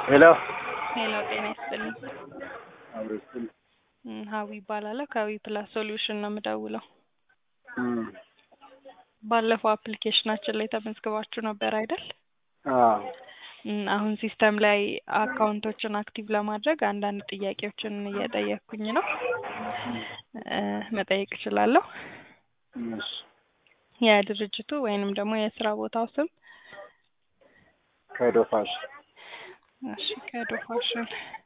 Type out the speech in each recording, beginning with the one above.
ሄሎ ሄሎ ጤና ይስጥልኝ። አብረስል እም፣ ሀዊ ይባላለሁ ከዊ ፕላስ ሶሉሽን ነው የምደውለው። ባለፈው አፕሊኬሽናችን ላይ ተመዝግባችሁ ነበር አይደል? እም፣ አሁን ሲስተም ላይ አካውንቶችን አክቲቭ ለማድረግ አንዳንድ ጥያቄዎችን እየጠየቅኩኝ ነው። እ፣ መጠየቅ እችላለሁ? የድርጅቱ ወይንም ደግሞ የስራ ቦታው ስም? ከዶፋሽ እሺ ከዶ ፋሽን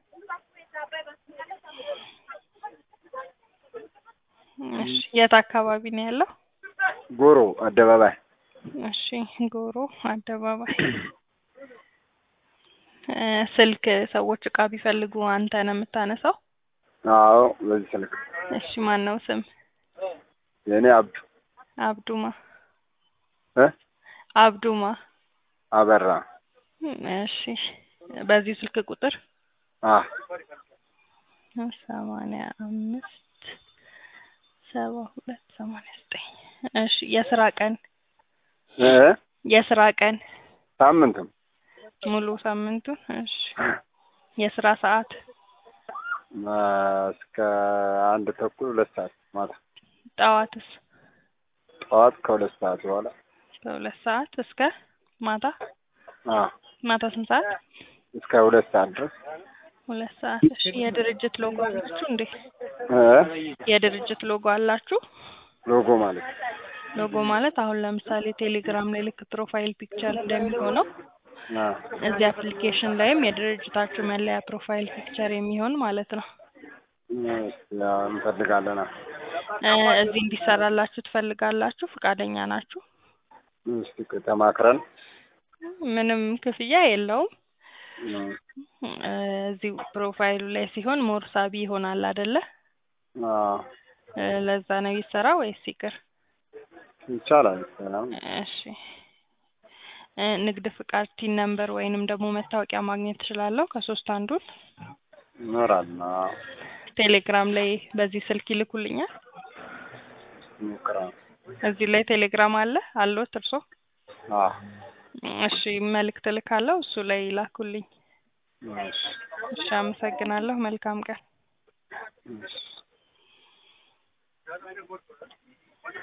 እሺ የት አካባቢ ነው ያለው? ጎሮ አደባባይ እሺ ጎሮ አደባባይ እ፣ ስልክ ሰዎች እቃ ቢፈልጉ አንተ ነው የምታነሳው? አዎ በዚህ ስልክ እሺ ማን ነው ስም? የእኔ አብዱ አብዱማ እ አብዱማ አበራ እሺ በዚህ ስልክ ቁጥር አ ሰማንያ አምስት ሰባ ሁለት ሰማንያ ዘጠኝ እሺ የስራ ቀን እ የስራ ቀን ሳምንትም ሙሉ ሳምንቱን እሺ የስራ ሰዓት ማ- እስከ አንድ ተኩል ሁለት ሰዓት ማታ ጠዋትስ ጠዋት ከሁለት ሰዓት በኋላ ከሁለት ሰዓት እስከ ማታ አ ማታ ስንት ሰዓት እስከ ሁለት ሰዓት ድረስ ሁለት ሰዓት እሺ የድርጅት ሎጎ አላችሁ እንዴ እ የድርጅት ሎጎ አላችሁ ሎጎ ማለት ሎጎ ማለት አሁን ለምሳሌ ቴሌግራም ላይ ልክ ፕሮፋይል ፒክቸር እንደሚሆነው አ እዚህ አፕሊኬሽን ላይም የድርጅታችሁ መለያ ፕሮፋይል ፒክቸር የሚሆን ማለት ነው ያው እንፈልጋለን አ እ፣ እዚህ እንዲሰራላችሁ ትፈልጋላችሁ ፈቃደኛ ናችሁ እስቲ ተማክረን ምንም ክፍያ የለውም እ እ፣ እዚህ ፕሮፋይሉ ላይ ሲሆን ሞር ሳቢ ይሆናል አይደለ አ እ፣ ለዛ ነው ይሰራ ወይስ ይቅር ይቻላል ሰላም እሺ እ፣ ንግድ ፍቃድ ቲን ነምበር ወይንም ደግሞ መታወቂያ ማግኘት እችላለሁ ከሶስት አንዱን ይኖራል አ ቴሌግራም ላይ በዚህ ስልክ ይልኩልኛል ሙከራ እዚህ ላይ ቴሌግራም አለ አለዎት እርሶ አ እሺ መልእክት እልካለሁ እሱ ላይ ይላኩልኝ እሺ እሺ አመሰግናለሁ መልካም ቀን እሺ